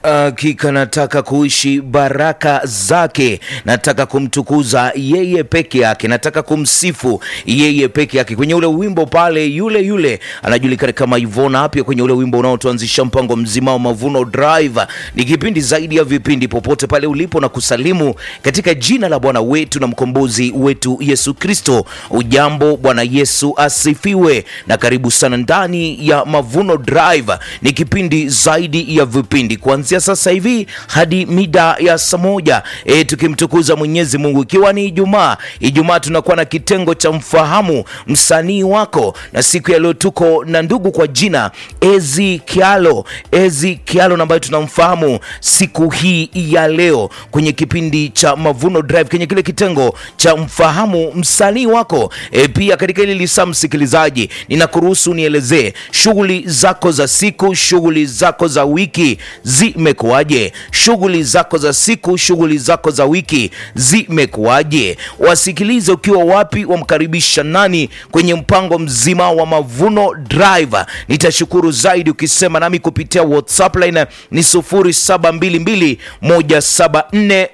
Hakika nataka kuishi baraka zake, nataka kumtukuza yeye peke yake, nataka kumsifu yeye peke yake. Kwenye ule wimbo pale, yule yule anajulikana kama Ivona Apia, kwenye ule wimbo unaotuanzisha mpango mzima wa Mavuno Drive. Ni kipindi zaidi ya vipindi, popote pale ulipo na kusalimu katika jina la Bwana wetu na mkombozi wetu Yesu Kristo. Ujambo, Bwana Yesu asifiwe, na karibu sana ndani ya Mavuno Drive. Ni kipindi zaidi ya vipindi kuanzia sasa hivi hadi mida ya saa moja e, tukimtukuza Mwenyezi Mungu, ikiwa ni Ijumaa. Ijumaa tunakuwa na kitengo cha mfahamu msanii wako, na siku ya leo tuko na ndugu kwa jina Ezi Kialo, Ezi Kialo ambaye tunamfahamu siku hii ya leo kwenye kipindi cha Mavuno Drive, kwenye kile kitengo cha mfahamu msanii wako. E, pia katika hili lisaa, msikilizaji, ninakuruhusu nielezee shughuli zako za siku, shughuli zako za wiki zimekuwaje? Shughuli zako za siku, shughuli zako za wiki zimekuwaje? Wasikilize ukiwa wapi, wamkaribisha nani kwenye mpango mzima wa Mavuno Drive. Nitashukuru zaidi ukisema nami kupitia WhatsApp line ni 0722 174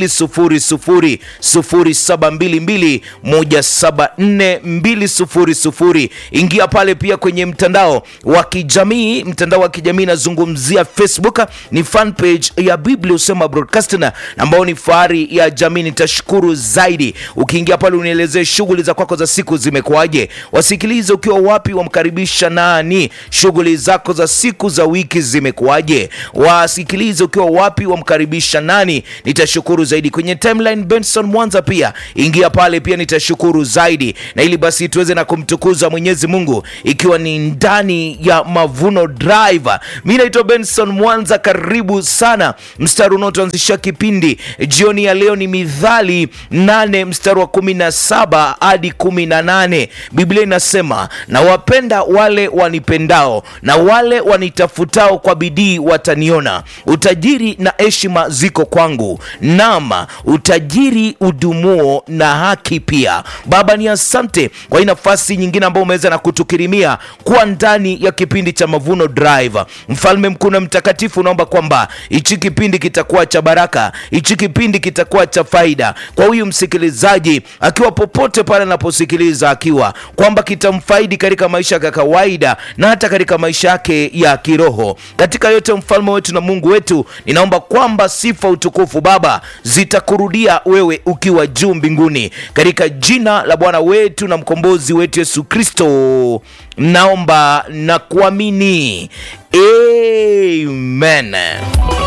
200 0722 174 200. Ingia pale pia kwenye mtandao wa kijamii, mtandao wa kijamii nazungumzia Facebook ni fan page ya Biblia Usema Broadcasting ambao ni fahari ya jamii. Nitashukuru zaidi ukiingia pale unielezee shughuli za kwako za siku zimekuwaje. Wasikilize ukiwa wapi, wamkaribisha nani, shughuli zako za siku za wiki zimekuwaje. Wasikilize ukiwa wapi, wamkaribisha nani, nitashukuru zaidi. Kwenye timeline Benson Mwanza pia ingia pale pia, nitashukuru zaidi, na ili basi tuweze na kumtukuza Mwenyezi Mungu ikiwa ni ndani ya Mavuno Drive. Mimi naitwa Benson Mwanza, karibu sana. Mstari unaotuanzisha kipindi jioni ya leo ni Mithali nane mstari wa kumi na saba hadi kumi na nane. Biblia inasema na wapenda wale wanipendao na wale wanitafutao kwa bidii wataniona. Utajiri na heshima ziko kwangu, nam utajiri udumuo na haki pia. Baba, ni asante kwa hii nafasi nyingine ambayo umeweza na kutukirimia kuwa ndani ya kipindi cha Mavuno Drive. Mfalme mkuu na mtakatifu, naomba kwamba hichi kipindi kitakuwa cha baraka, hichi kipindi kitakuwa cha faida kwa huyu msikilizaji, akiwa popote pale anaposikiliza, akiwa kwamba kitamfaidi katika maisha ya kawaida na hata katika maisha yake ya kiroho. Katika yote, mfalme wetu na Mungu wetu, ninaomba kwamba sifa, utukufu Baba zitakurudia wewe ukiwa juu mbinguni, katika jina la Bwana wetu na mkombozi wetu Yesu Kristo naomba na kuamini, amen.